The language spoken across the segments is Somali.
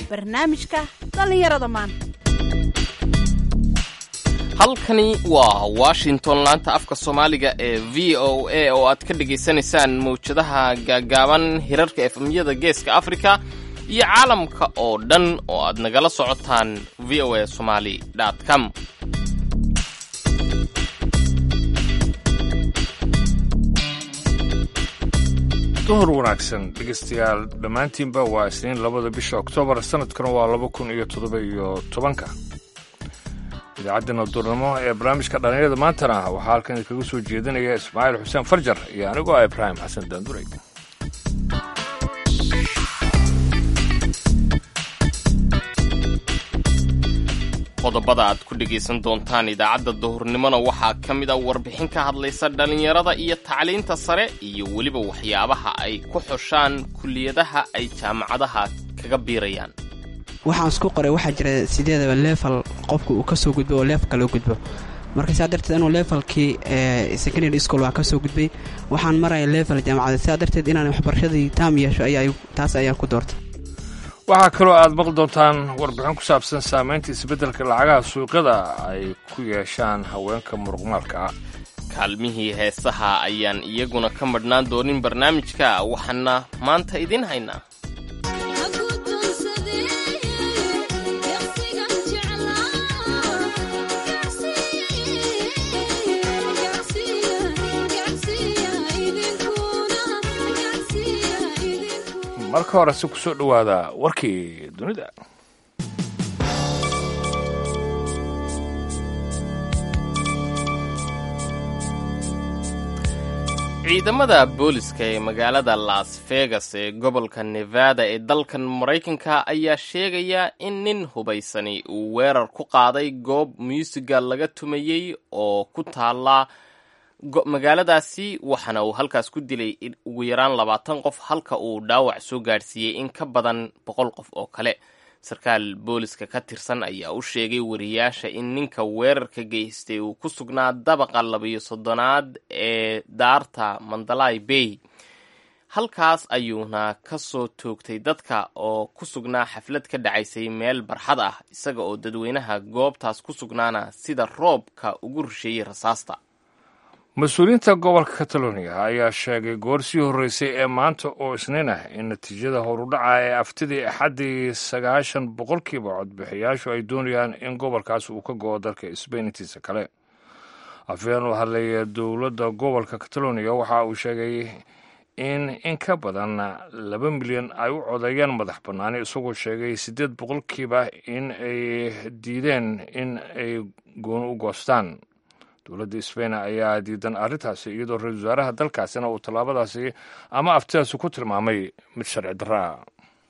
barnaamijka dhallinyarada maanta halkani waa washington laanta afka soomaaliga ee v o a oo aad ka dhagaysanaysaan mawjadaha gaagaaban hirarka efemyada geeska afrika iyo caalamka oo dhan oo aad nagala socotaan v o a somali com duhur wanaagsan dhegeystayaal dhammaantiinba waa isniin labada bisha oktoobar sanadkana waa laba kun iyo toddoba iyo tobanka idaacaddeena duurnimo ee barnaamijka dhallinyarada maantana waxaa halkan idinkaga soo jeedinaya ismaaciil xuseen farjar iyo anigoo ah ibraahim xasan daanduray qodobada aad ku dhegaysan doontaan idaacadda duhurnimona waxaa ka mid a warbixin ka hadlaysa dhallinyarada iyo tacliinta sare iyo weliba waxyaabaha ay ku xushaan kulliyadaha ay jaamacadaha kaga biirayaan waxaan isku qoray waxaa jira sideedaba leefal qofka uu kasoo gudbo oo leefalka loo gudbo marka saa darteed anuu leefalkii secondary school waan kasoo gudbay waxaan maraya leefal jaamacada sidaa darteed inaan waxbarashadii taam yeesho taas ayaan ku doortay waxaa kaloo aad maqli doontaan warbixin ku saabsan saamaynta isbeddelka lacagaha suuqyada ay ku yeeshaan haweenka muruqmaalka ah kaalmihii heesaha ayaan iyaguna ka madhnaan doonin barnaamijka waxaana maanta idiin haynaa marka hore si ku soo dhowaada warkii dunida ciidamada booliska ee magaalada las vegas ee gobolka nevada ee dalkan maraykanka ayaa sheegaya in nin hubaysani uu weerar ku qaaday goob muusiga laga tumayey oo ku taala magaaladaasi waxaana uu halkaas ku dilay ugu yaraan labaatan qof halka uu dhaawac soo gaadhsiiyey in ka badan boqol qof oo kale sarkaal booliska ka tirsan ayaa u sheegay wariyaasha in ninka weerarka geystay uu ku sugnaa dabaqa labayo soddonaad ee daarta mandalay bay halkaas ayuuna ka soo toogtay dadka oo ku sugnaa xaflad ka dhacaysay meel barxad ah isaga oo dadweynaha goobtaas ku sugnaana sida roobka ugu rusheeyey rasaasta mas-uuliyiinta gobolka catalonia ayaa sheegay goor sii horreysay ee maanta oo isniin ah in natiijada horudhaca ee aftidii axaddii sagaashan boqolkiiba codbixiyaashu ay doonayaan in gobolkaas uu ka go'o dalka sbain intiisa kale afhayeen u hadlaya dowladda gobolka catalonia waxa uu sheegay in in ka badan laba milyan ay u codeeyaan madax bannaani isagoo sheegay siddeed boqolkiiba in ay diideen in ay gooni u goostaan dowladda sbain ayaa diidan arrintaasi iyadoo ra-isul wasaaraha dalkaasina uu tallaabadaasi ama aftidaasi ku tilmaamay mid sharci darra ah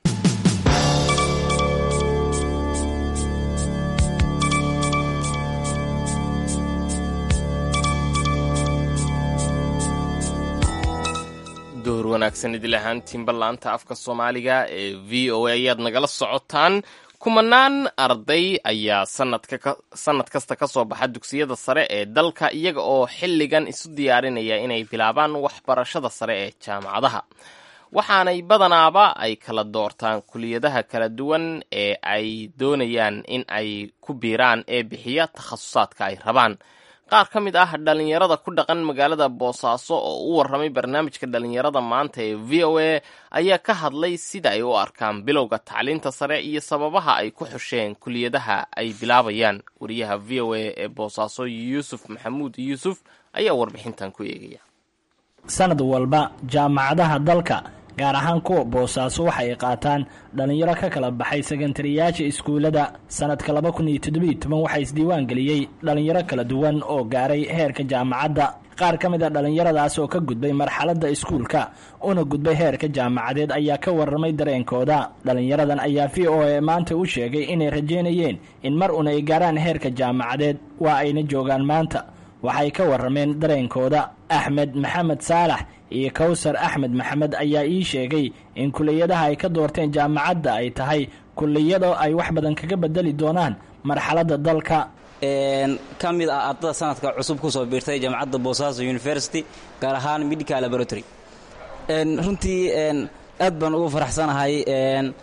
duhur wanaagsan idil ahaantiinba laanta afka soomaaliga ee v o a ayaad nagala socotaan kumanaan arday ayaa sanad kasta ka soo baxa dugsiyada sare ee dalka iyaga oo xilligan isu diyaarinaya inay bilaabaan waxbarashada sare ee jaamacadaha waxaanay badanaaba ay kala doortaan kuliyadaha kala duwan ee ay doonayaan in ay ku biiraan ee bixiya takhasusaadka ay rabaan qaar ka mid ah dhallinyarada ku dhaqan magaalada boosaaso oo u warramay barnaamijka dhallinyarada maanta ee v o a ayaa ka hadlay sida ay u arkaan bilowga tacliinta sare iyo sababaha ay ku xusheen kuliyadaha ay bilaabayaan wariyaha v o a ee boosaaso yuusuf maxamuud yuusuf ayaa warbixintan ku eegaya sanad walba jaamacadaha dalka gaar ahaan kuwa boosaaso waxa ay qaataan dhallinyaro ka kala baxay sekantariyaasha iskuullada sanadka laba kun iyo toddobiyo toban waxaa isdiiwaan geliyey dhallinyaro kala duwan oo gaaray heerka jaamacadda qaar ka mid a dhallinyaradaas oo ka gudbay marxaladda iskuulka una gudbay heerka jaamacadeed ayaa ka warramay dareenkooda dhallinyaradan ayaa v o a maanta u sheegay inay rajeynayeen in mar un ay gaaraan heerka jaamacadeed waa ayna joogaan maanta waxay ka warrameen dareenkooda axmed maxamed saalax iyo kowsar axmed maxamed ayaa ii sheegay in kuliyadaha ay ka doorteen jaamacadda ay tahay kuliyado ay wax badan kaga bedeli doonaan marxaladda dalka ka mid ah ardada sanadka cusub kusoo biirtay jaamacadda boosaaso university gaar ahaan medical laboratory runtii aad baan ugu faraxsanahay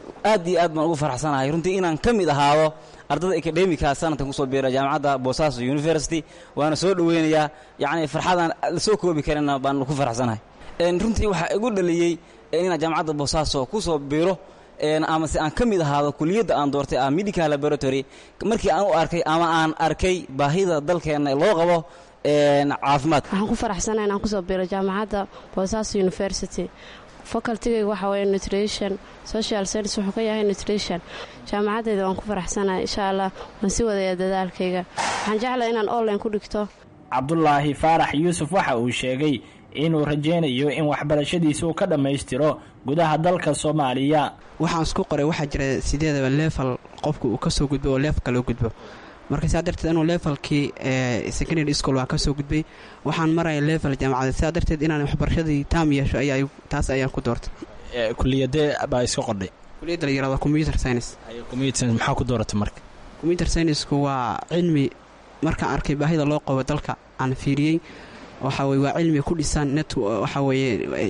aad iyo aad baan ugu faraxsanahay runtii inaan ka mid ahaado ardada akademika sanadkan kusoo biira jaamacadda boosaaso university waana soo dhoweynayaa yacni farxadaan la soo koobi karina baan ku faraxsanahay runtii waxaa igu dhaliyey inaan jaamacadda boosaaso kusoo biiro amase aan ka mid ahaado kuliyadda aan doortay ah medical laboratory markii aan u arkay ama aan arkay baahida dalkeenna loo qabo caafimaad waxaan ku faraxsanahay inaan kusoo biiro jaamacadda boosaaso university facultigayga waxa weeye nutrition social science wuxuu ka yahay nutrition jaamacaddeeda waan ku faraxsanahay insha allah waan si wadaya dadaalkayga waxaan jeclahay inaan online ku dhigto cabdulaahi faarax yuusuf waxa uu sheegay inuu rajaynayo in waxbarashadiisa uu ka dhammaystiro gudaha dalka soomaaliya waxaan isku qoray waxaa jira sideedaba leefal qofku uu kasoo gudbo oo leefka loo gudbo marka saa darteed inuu leefalkii secondary school waa kasoo gudbay waxaan maraya leefal jaamacadeed saa darteed inaan waxbarashadii taam yeesho ayaa taas ayaan ku doortay kuliyadee baa iska qordhay kuliyadda la yirahdo computer science computer science maxaa ku dooratay marka computer scienceku waa cilmi markaan arkay baahida loo qabo dalka aan fiiriyey waxaa weye waa cilmi ku dhisan net waxaa weeye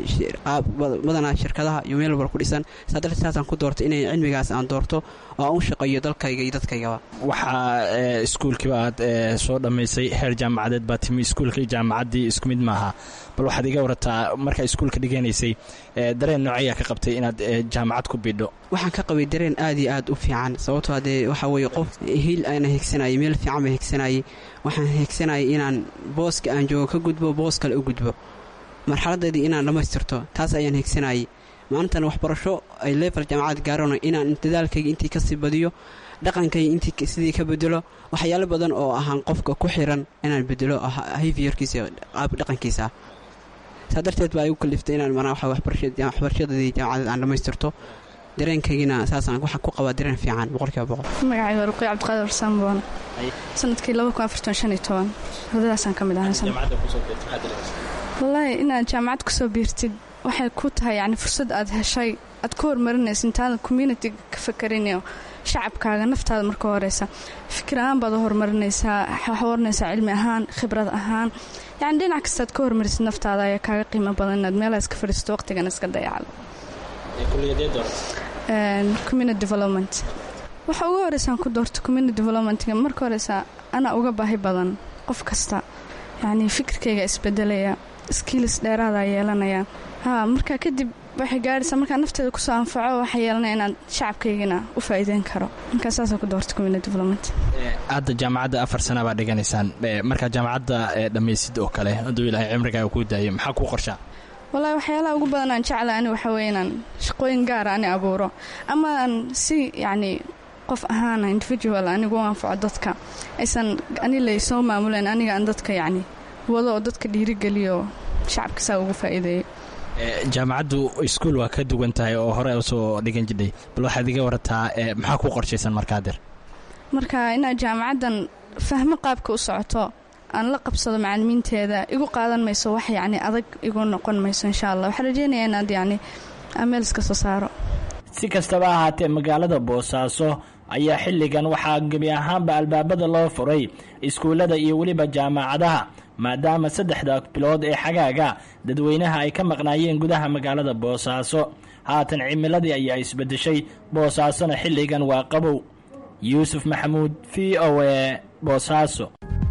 badanaa shirkadaha iyo meel walba ku dhisan saa darteed saasaan ku doortay inay cilmigaas aan doorto oo aan u shaqeeyo dalkayga iyo dadkaygaba waxaa iskuulkiiba aad soo dhammaysay heer jaamacadeed baa timi iskuulka iyo jaamacaddii isku mid maaha bal waxaad iga warataa markaa iskuulka dhiganaysay dareen noocayaa ka qabtay inaad jaamacad ku bidho waxaan ka qabay dareen aad iyo aad u fiican sababtoo dee waxaa weeye qof hiil aana hegsanayay meel fiican baa hegsanayay waxaan hegsanayay inaan booska aan joogo ka gudbo boos kale u gudbo marxaladeedii inaan dhammaystirto taas ayaan hegsanayay maantana waxbarasho ay leefal jaamacad gaarano inaan dadaalkayga intii kasii badiyo dhaqankayga intii sidii ka bedelo waxyaalo badan oo ahaan qofka ku xiran inaan bedelo hayfiyarkiisa qaab dhaqankiisa saa darteed baa igu kaliftay inaan manaa waxbarashadadii jaamacadeed aan dhammaystirto dareenkaygina saasaan waxaan ku qabaa dareen fiican boqolkiiba boqol magacay waa ruqiy cabdiqaadir samboon sanadkii ardadaasaan ka mid ahay wallaahi inaad jaamacad kusoo biirtid waxay ku tahay yani fursad aad heshay aad ku horumarinaysa intaadan communitiga ka fakerinio shacabkaaga naftaada marka horeysa fikir ahaan baad u horumarinaysaa horumarinaysaa cilmi ahaan khibrad ahaan yani dhinac kastaad ka hormarisid naftaada ayaa kaaga qiimo badan inaad meelaha iska fadhiisto waqtigana iska dayacdo community development waxa ugu horeysaan ku doorto community developmentga marka horeysa anaa uga baahi badan qof kasta yacni fikirkayga isbedelaya skills dheeraadaa yeelanaya ha marka kadib waxay gaaraysaa markaa nafteeda kusoo anfaco waxaa yeelanaya inaad shacabkaygana u faa'iideyn karo markaa saasoo ku doorta community development hadda jaamacadda afar sana baa dhiganaysaan markaa jaamacadda dhammaysid oo kale hadduu ilaahay cimrigaaga kuu daayo maxaa kuu qorshaa wallaahi waxyaalaha ugu badan aan jecla ani waxaa weye inaan shaqooyin gaara ani abuuro ama aan si yacni qof ahaana individual anigu u anfaco dadka aysan ani lay soo maamuleen aniga aan dadka yacni wado oo dadka dhiirigeliyo shacabka saa ugu faa'iideeyo jaamacaddu iskuul waa ka duwan tahay oo hore usoo dhigan jidhay bal waxaad iga warataa maxaa ku qorshaysan markaa der marka inaad jaamacaddan fahmo qaabka u socoto aan la qabsado macalimiinteeda igu qaadan mayso wax yacni adag igu noqon mayso insha allah waxaan rajeynayaa inaad yacni ameel iska soo saaro si kastaba ahaatee magaalada boosaaso ayaa xilligan waxaa gebi ahaanba albaabada loo furay iskuullada iyo weliba jaamacadaha maadaama saddexda bilood ee xagaaga dadweynaha ay ka maqnaayeen gudaha magaalada boosaaso haatan cimiladii ayaa isbedeshay boosaasona xilligan waa qabow yuusuf maxamuud v o e boosaaso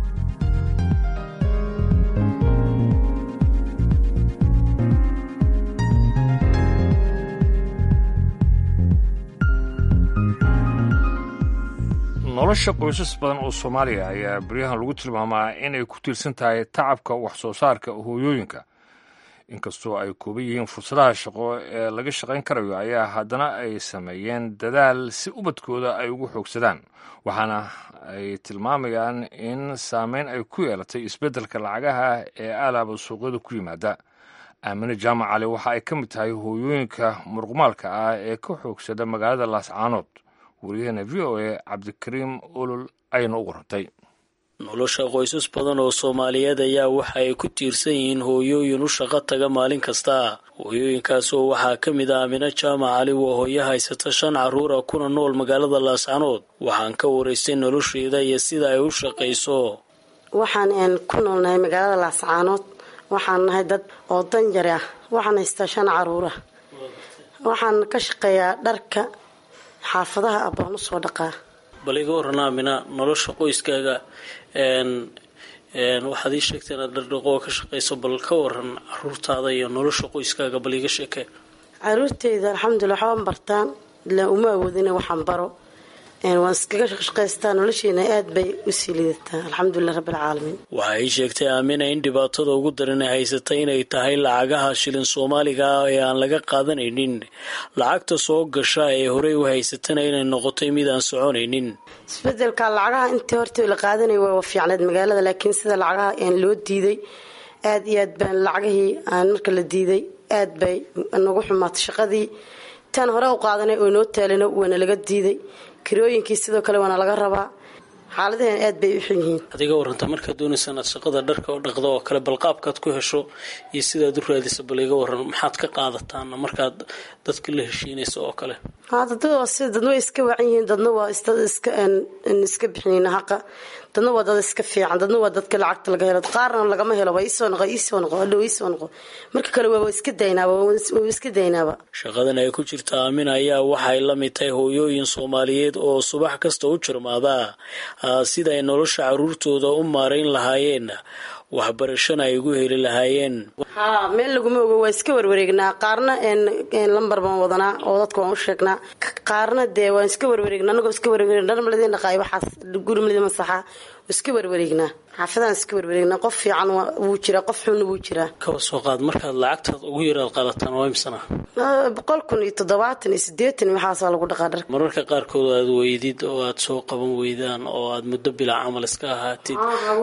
nolosha qoysas badan oo soomaaliya ayaa beryahan lagu tilmaamaa inay ku tiirsan tahay tacabka wax soo saarka hooyooyinka inkastoo ay kooban yihiin fursadaha shaqo ee laga shaqayn karayo ayaa haddana ay sameeyeen dadaal si ubadkooda ay ugu xoogsadaan waxaana ay tilmaamayaan in saameyn ay ku yeelatay isbeddelka lacagaha ee aalaaba suuqyada ku yimaada aamine jaamac cali waxa ay ka mid tahay hooyooyinka muruqmaalka ah ee ka xoogsada magaalada laascaanood waryaheena v o a cabdikariim olol ayayna u warantay nolosha qoysas badan oo soomaaliyeed ayaa waxa ay ku tiirsan yihiin hooyooyin u shaqo taga maalin kasta hooyooyinkaasoo waxaa ka mid ah amino jaamac cali waa hooyo haysata shan carruura kuna nool magaalada laascanood waxaan ka waraystay nolosheeda iyo sida ay u shaqayso waxaan ku noolnahay magaalada laascaanood waxaan nahay dad oo danjari ah waxaan haystaa shan caruura waxaan ka shaqeeyaa dharka xaafadaha ah baan usoo dhaqaa bal iga waran aamina nolosha qoyskaaga waxaad ii sheegtay inaad dhardhaqoo ka shaqayso bal ka waran caruurtaada iyo nolosha qoyskaaga bal iga sheekee caruurteyda alxamdulilah waxbaan bartaan ilaa uma awoodina waxaan baro waan iskaga shaqaystaa nolosheena aad bay usii lidataa alxamdulilah rabbilcaalamiin waxa ay sheegtay aamina in dhibaatada ugu daran ay haysatay inay tahay lacagaha shilin soomaaliga ah ee aan laga qaadanaynin lacagta soo gasha ee horey u haysatana inay noqotay mid aan soconaynin isbedelka lacagaha intii horta la qaadanay waa fiicneed magaalada laakiin sida lacagaha loo diiday aad iyo aad baan lacagihii aan marka la diiday aad bay nagu xumaatay shaqadii tan hore u qaadanay oo noo taalina waana laga diiday kirooyinkii sidoo kale waana laga rabaa xaaladaheen aad bay u xun yihiin adiga waranta markaad doonaysa inaad shaqada dharka oo dhaqdo oo kale balqaabkaad ku hesho iyo sidaad u raadisa bal iga waran maxaad ka qaadataana markaad dadka la heshiinayso oo kale dadna waa si dadna way iska wacan yihiin dadna waa iska iska bixinin haqa dadna waa dad iska fiican dadna waa dadka lacagta laga helo qaarna lagama helo waa iisoo noqo iisoo noqo adhow iisoo noqo marka kale waa iska daynaaba waa iska daynaaba shaqadan ay ku jirta aamina ayaa waxay la mid tahay hooyooyin soomaaliyeed oo subax kasta u jirmaada sida ay nolosha caruurtooda u maarayn lahaayeen waxbarashana ay ugu heli lahaayeen haa meel laguma ogo waa iska warwareegnaa qaarna lambar baan wadanaa oo dadka waan u sheegnaa qaarna dee waan iska warwareegnaa anagoo iska warwareegna dharmaladi dhaqaay waxaas gurimaladi masaxa iska warwareegnaa xaafadaan iska warwareegnaa qof fiican wuu jiraa qof xunna wuu jiraa kaba soo qaad markaad lacagtaad ugu yaraad qaadataan waa imsana boqol kun iyo toddobaatan iyo sideetan iyo waxaasaa lagu dhaqaa dharka mararka qaarkood aad weydid oo aad soo qaban weydaan oo aad muddo bilaa camal iska ahaatid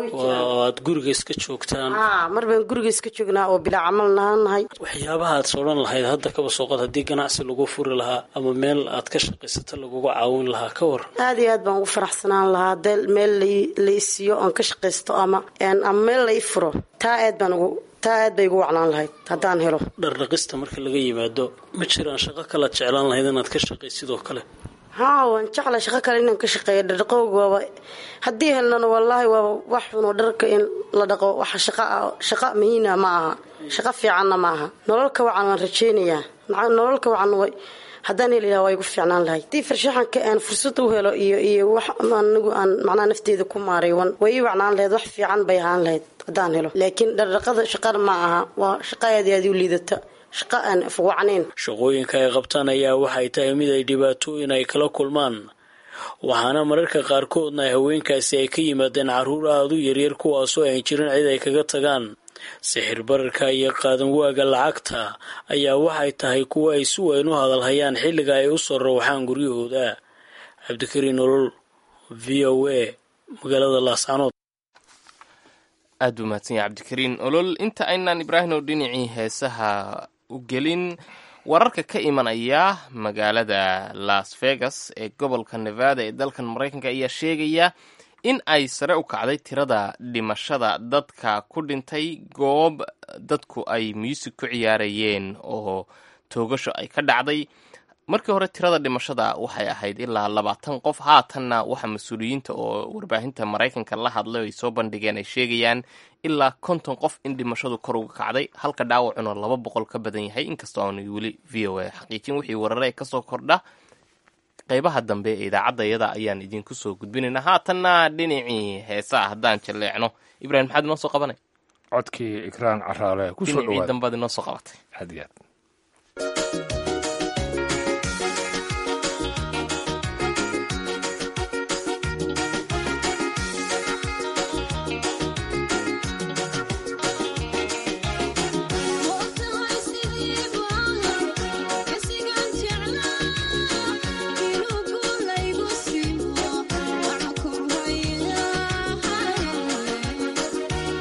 oo aad guriga iska joogtaan mar baan guriga iska joognaa oo bilaa camal nahay waxyaabaha aad sodhan lahayd hadda kaba soo qaad haddii ganacsi lagu furi lahaa ama meel aad ka shaqaysato laguga caawin lahaa ka war aad iyo aad baan ugu faraxsanaan lahaa dee meel la isiiyo oon ka shaqaysto ama ama meel la i furo taa aad baan ugu taa aad bay igu wacnaan lahayd haddaan helo dhardhaqista marka laga yimaado ma jiraan shaqo kalaad jeclaan lahayd inaad ka shaqay sidoo kale haa waan jecla shaqo kale inaan ka shaqeeyo dhardhaqowga waaba haddii helnana wallaahi waaba wax xunoo dharka in la dhaqo waxa shaqa shaqa muhiina ma aha shaqo fiicanna ma aha nololka wacan waan rajeynayaa nololka wacan way haddaan heli lahaa waa igu fiicnaan lahay haddii farshaxanka aan fursad u helo iyo iyo wax anigu aan macnaha nafteeda ku maaray wan way ii wacnaan lahayd wax fiican bay ahaan lahayd haddaan helo laakiin dhardhaqada shaqana ma aha waa shaqa aad iyo aad u liidata shaqa aan afwacnayn shaqooyinka ay qabtaan ayaa waxay tahay mid ay dhibaatooyin ay kala kulmaan waxaana mararka qaarkoodna haweenkaasi ay ka yimaadeen carruur aada u yaryar kuwaasoo aan jirin cid ay kaga tagaan sixir bararka iyo qaadan waaga lacagta ayaa waxay tahay kuwa ay si weyn u hadalhayaan xilliga ay u soo rawxaan guryahooda cabdikariin nolol v o a magaalada laascanood aad buu mahadsan yahay cabdikariin olol inta aynaan ibraahim oo dhinacii heesaha u gelin wararka ka imanaya magaalada las vegas ee gobolka nevada ee dalkan maraykanka ayaa sheegaya in ay sare u kacday tirada dhimashada dadka ku dhintay goob dadku ay muusig ku ciyaarayeen oo toogasho ay ka dhacday markii hore tirada dhimashada waxay ahayd ilaa labaatan qof haatanna waxa mas-uuliyiinta oo warbaahinta maraykanka la hadlay ay soo bandhigeen ay sheegayaan ilaa konton qof in dhimashadu kor uga kacday halka dhaawacuna laba boqol ka badan yahay inkastoo aanu weli v o a xaqiijin wixii warare ee kasoo kordha qaybaha dambe ee idaacadda iyada ayaan idinku soo gudbinaynaa haatanna dhinacii heesaa haddaan jalleecno ibrahim maxaad inoo soo qabanay codkii ikraan caraale kusoo dhinacii dhawaad dambaad inoo soo qabatay aad iyo aad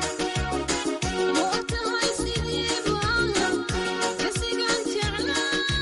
Thank you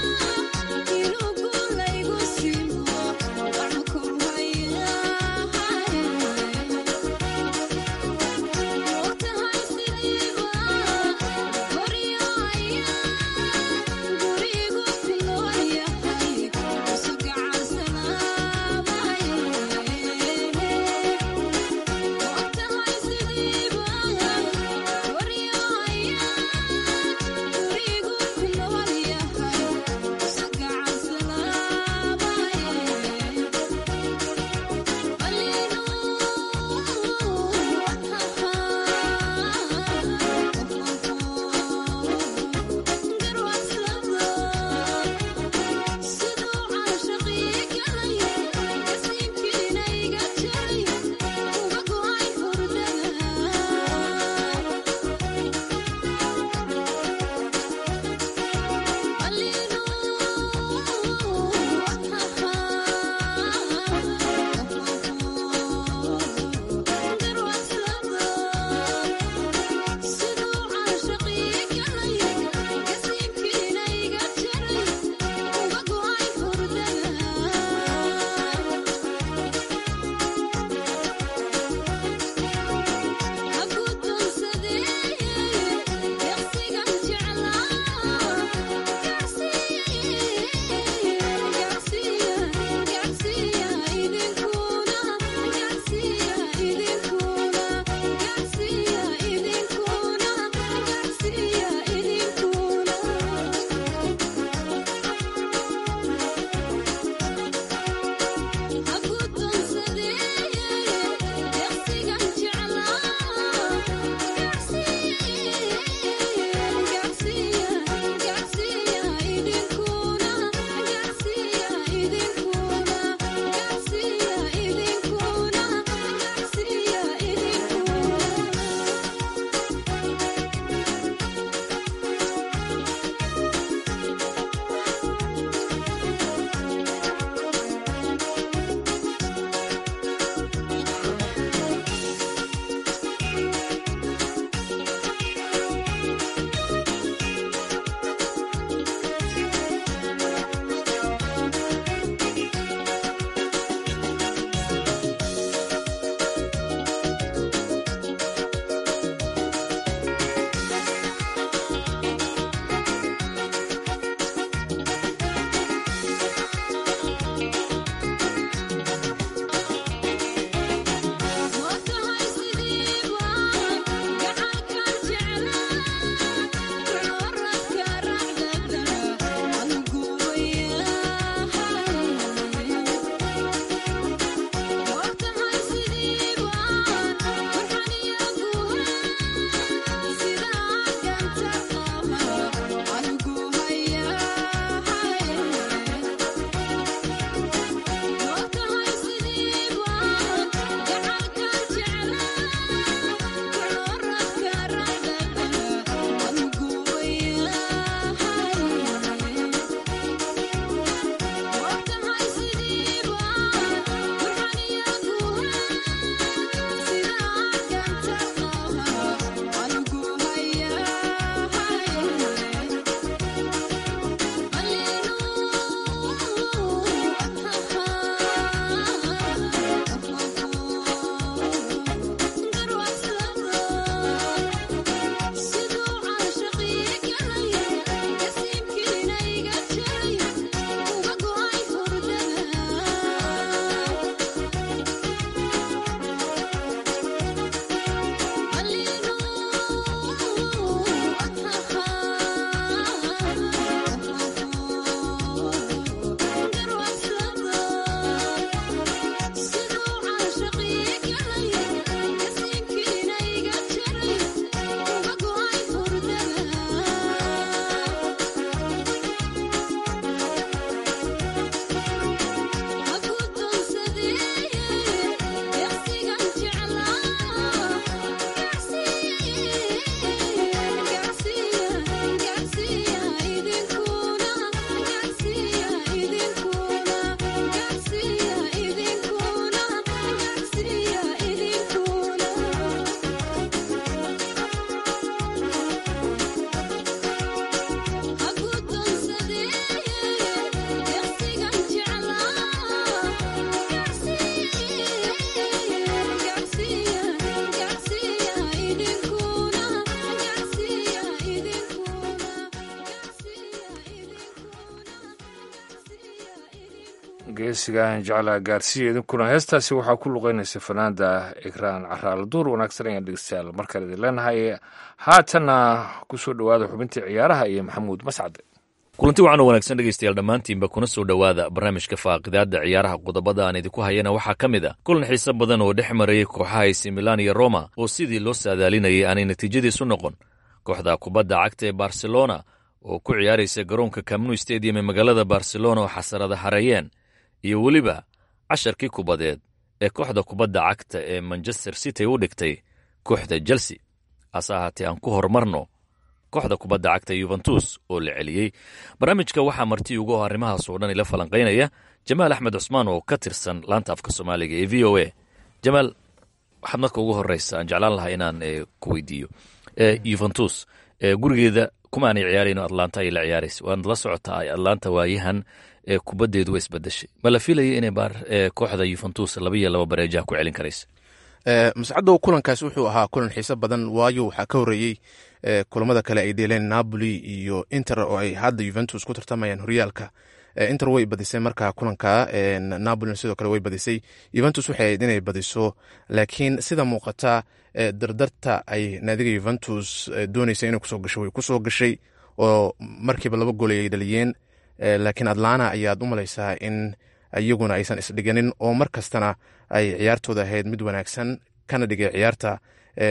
geesigaan jeclaa gaarsiiya idinkuna heestaasi waxaa ku luqeynaysa fanaanda ikraan caraale duur wanaagsan ayaan dhegeystayaal markale idin leenahay haatanna kusoo dhowaada xubintii ciyaaraha iyo maxamuud mascade kulanti wacan oo wanaagsan dhegeystayaal dhammaantiinba kuna soo dhowaada barnaamijka faaqidaadda ciyaaraha qodobada aan idinku hayana waxaa ka mid a kulan xiise badan oo dhex marayay kooxaha AC Milan iyo Roma oo sidii loo saadaalinayay aanay natiijadiisu noqon kooxda kubadda cagta ee Barcelona oo ku ciyaaraysa garoonka Camp Nou Stadium ee magaalada Barcelona oo xasarada hareeyeen iyo weliba casharkii kubadeed ee kooxda kubadda cagta ee Manchester City u dhigtay kooxda Chelsea hase ahaatee aan ku horumarno kooxda kubadda cagta yuventus oo la celiyey barnaamijka waxaa marti ugu arrimahaas oo dhan ila falanqaynaya jamaal axmed cusmaan oo ka tirsan laanta afka soomaaliga ee v o a jamaal waxaad marka ugu horeysa aan jeclaan lahaa inaan ku weydiiyo yuventus gurigeeda kuma aanay ciyaarayno atlanta ay la ciyaaraysa waanad la socotaa atlanta waayahan kubaddeedu way isbedeshay ma la filaya inay kooxda yuventus laba iyo laba bareejaha ku celin karaysa mascadow kulankaas wuxuu ahaa kulan xiise badan waayo waxaa ka horreeyey kulamada kale ay dheeleen napoli iyo inter oo ay hadda yuventus ku tartamayaan horyaalka inter way badisay markaa kulanka napoli sidoo kale way badisay yuventus waxay ahayd inay badiso laakiin sida muuqata dardarta ay naadiga yuventus doonaysa inay kusoo gasho way kusoo gashay oo markiiba laba gool ay dhaliyeen laakiin atlana ayaad u malaysaa in iyaguna aysan isdhiganin oo mar kastana ay ciyaartooda ahayd mid wanaagsan kana dhigay ciyaarta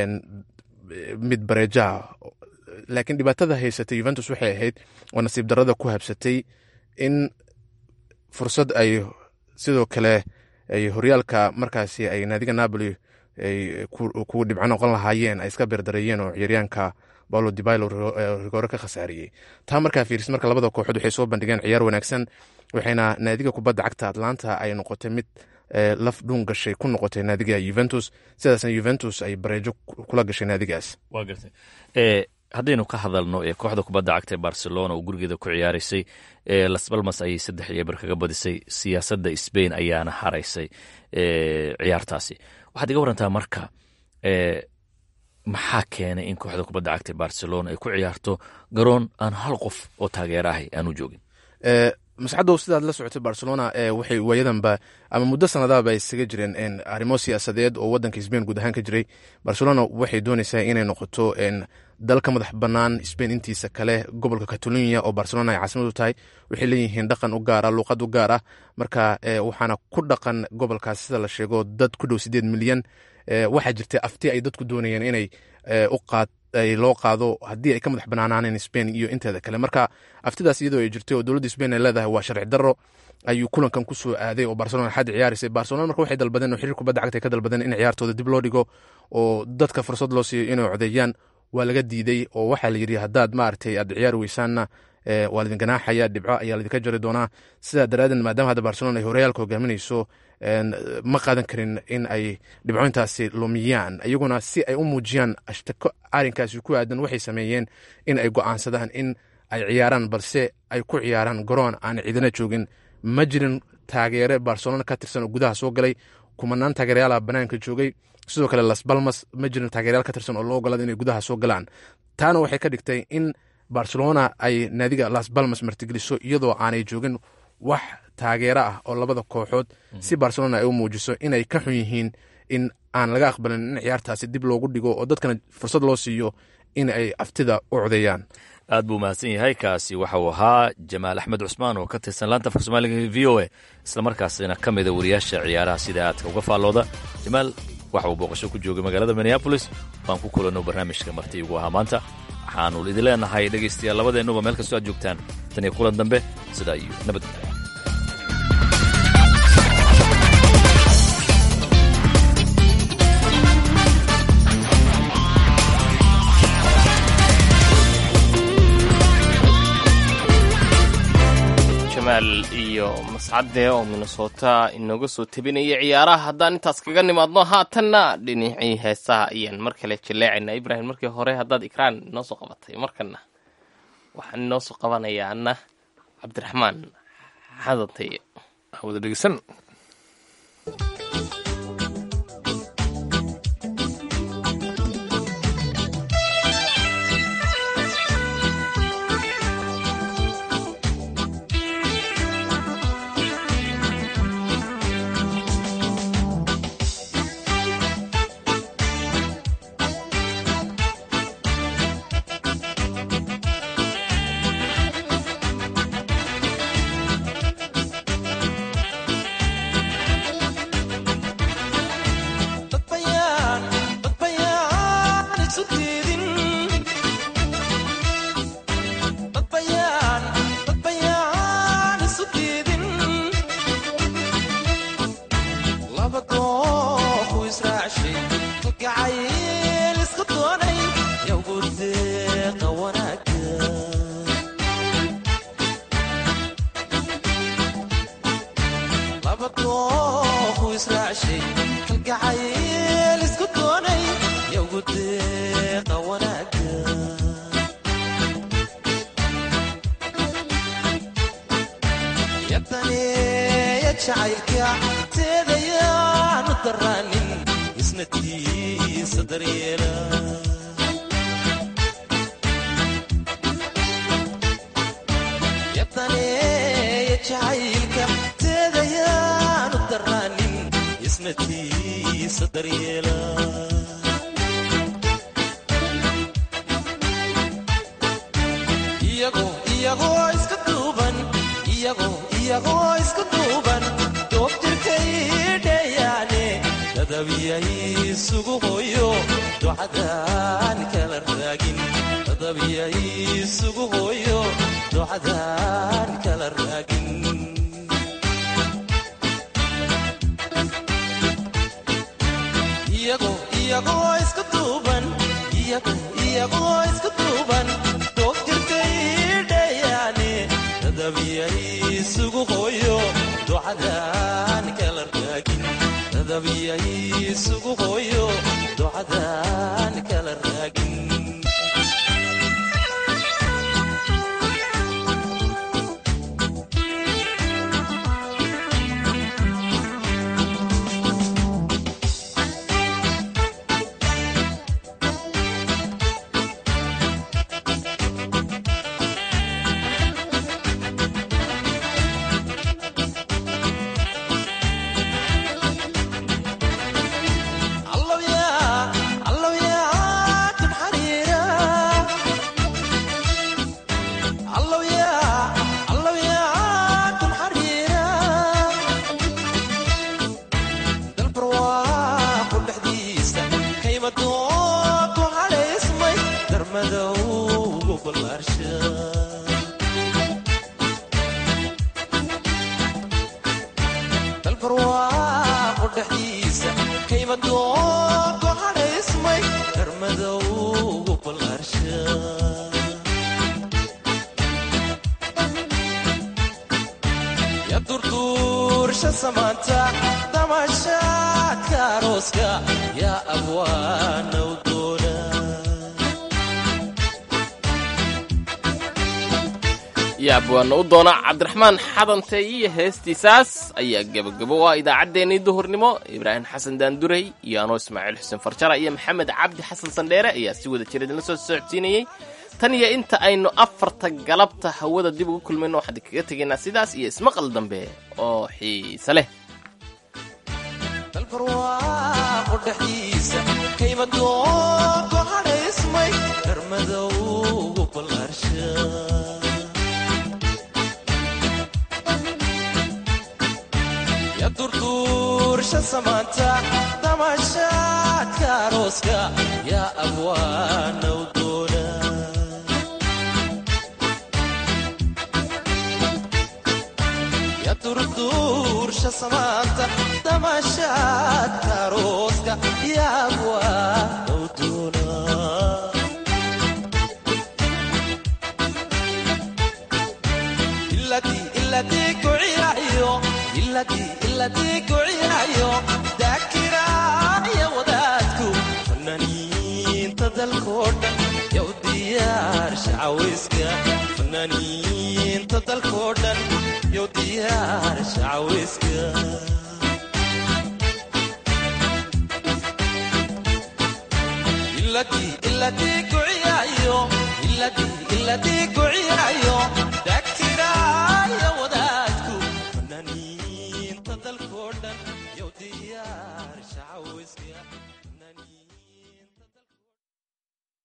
mid bareejaha laakiin dhibaatada haysatay yuventus waxay ahayd oo nasiib darada ku habsatay in fursad ay sidoo kale ay horyaalka markaasi ay naadiga napoli ay kuwa dhibco noqon lahaayeen ay iska beerdareeyeen oo ciyaaryaanka paulo dibilo rigoore ka khasaariyey taa markaa fiiris marka labada kooxood waxay soo bandhigeen ciyaar wanaagsan waxayna naadiga kubadda cagta atlanta ay noqotay mid laf dhuun gashay ku noqotay naadiga yuventus sidaasna yuventus ay bareejo kula gashay naadigaas waa gartay haddaynu ka hadalno kooxda kubadda cagta ee barcelona oo gurigeeda ku ciyaaraysay las balmas ayay saddex iyo eber kaga badisay siyaasadda sbain ayaana haraysay ciyaartaasi waxaad iga warantaa marka maxaa keenay in kooxda kubadda cagta ee barcelona ay ku ciyaarto garoon aan hal qof oo taageera ahay aanu joogin mascadow sidaad la socotay barcelona waxay waayadanba ama muddo sanadaaba isaga jireen arrimo siyaasadeed oo wadanka sbain guud ahaan ka jiray barcelona waxay doonaysaa inay noqoto dal ka madax bannaan sbain intiisa kale gobolka catalonia oo barcelona ay caasimad u tahay waxay leeyihiin dhaqan u gaara luuqad u gaar ah marka waxaana ku dhaqan gobolkaas sida la sheego dad ku dhow sideed milyan waxaa jirta afti ay dadku doonayeen inay u qaad loo qaado haddii ay ka madax banaanaaneen spain iyo inteeda kale marka aftidaas iyadoo ay jirtay oo dowladda spain ay leedahay waa sharci darro ayuu kulankan ku soo aaday oo barcelona xaddi ciyaaraysay barcelona marka waxay dalbadeen oo xiriir kubadda cagta ay ka dalbadeen in ciyaartooda dib loo dhigo oo dadka fursad loo siiyo inay codeeyaan waa laga diiday oo waxaa la yidhi haddaad maaragtay aad ciyaari weysaanna waa laidin ganaaxaya dhibco ayaa laidinka jari doonaa sidaa daraadeed maadaama hadda barcelona ay horyaalka hogaaminayso ma qaadan karin in ay dhibcointaasi lumiyaan iyaguna si ay u muujiyaan ashtako arrinkaasi ku aadan waxay sameeyeen in ay go'aansadaan in ay ciyaaraan balse ay ku ciyaaraan garoon aan ciidana joogin ma jirin taageere barcelona ka tirsan oo gudaha soo galay kumanaan taageerayaala banaanka joogay sidoo kale las balmas ma jirin taageerayaal ka tirsan oo loo ogolaada inay gudaha soo galaan taana waxay ka dhigtay in barcelona ay naadiga las balmas martigeliso iyadoo aanay joogin wax taageero ah oo labada kooxood si barcelona ay u muujiso inay ka xun yihiin in aan laga aqbalin in ciyaartaasi dib loogu dhigo oo dadkana fursad loo siiyo in ay aftida u codeeyaan aad buu mahadsan yahay kaasi waxa uu ahaa jamaal axmed cusmaan oo ka tirsan laanta afka soomaaliga v o a islamarkaasina ka mida wariyaasha ciyaaraha sida aadka uga faallooda jamaal waxa uu booqasho ku joogay magaalada minneabolis waan ku kulanno barnaamijka marti ugu ahaa maanta waxaanu idin leenahay dhegaystayaal labadeennuba meel kastoo aad joogtaan tan iyo kulan dambe sidaa iyo nabadgelya jamaal iyo mascade oo minnesota inooga soo tebinaya ciyaaraha haddaan intaas kaga nimaadno haatanna dhinacii heesaha ayaan mar kale jaleecayna ibrahim markii hore haddaad ikraan inoo soo qabatay markana waxaan inoo soo qabanayaa ana cabdiraxmaan xadantay wada dhegeysan isu diidin dadbayaan dadbayaan isu diidin laba dooku israacshay kalgacayl isku doonay yowgu deeqa wanaaga laba dooku israacshay kalgacayl isku doonay yowgu deeqa wanaaga yadaneeya jacaylka teedayaanu daraanin isna tiisa daryeela yadaneeya jacaylka teedayaanu daraanin isna tiisa daryeela iyagoo iyagoo iska duuban iyagoo iyagoo iska duuban doob jirkay dheeyaane dadabiyay isugu hooyo ducadaan kala raagin dadabiyay isugu hooyo ducadaan kala raagin iyagoo iyagoo iska duuban iyagoo iyagoo iska duuban doob jirkay dheeyaane dadabiyay isugu hooyo ducadaan kala raagin dadabiyay isugu hooyo ducadaan kala raagin dalbarwaaqo dhexdiisa kaymadoonku hadhaysmay darmadowgu ballaarsha ya durduursha samaanta damashaadka arooska yaa abwaanow doona yaab waana u doona cabdiraxmaan xadante iyo heestiisaas ayaa gebagabo ah idaacaddeenii duhurnimo ibraahim xasan daanduray iyo anoo ismaaciil xuseen farjara iyo maxamed cabdi xasan sandheere ayaa si wada jira idinla soo socodsiinayey tan iyo inta aynu afarta galabta hawada dib ugu kulmayno waxaan kaga tegaynaa sidaas iyo ismaqal dambe oo xiise leh dalbarwaaqo dhexdiisa kaymadoonku hadhaysmay darmadowgu ballaarsha ya durduursha samaanta damashaadka arooska yaa abwaanow doona ya durduursha samaanta damashaadka arooska yaa abwaanow doona iladii iladii kuciyayo iladii iladii kuciyayo daakiraaya wadaadku fanaaniinta dalkoo dhan yow diyaar shacaweyska fanaaniinta dalkoo dhan yow diyaar shacaweyska iladii iladii kuciyayo iladii iladii kuciyayo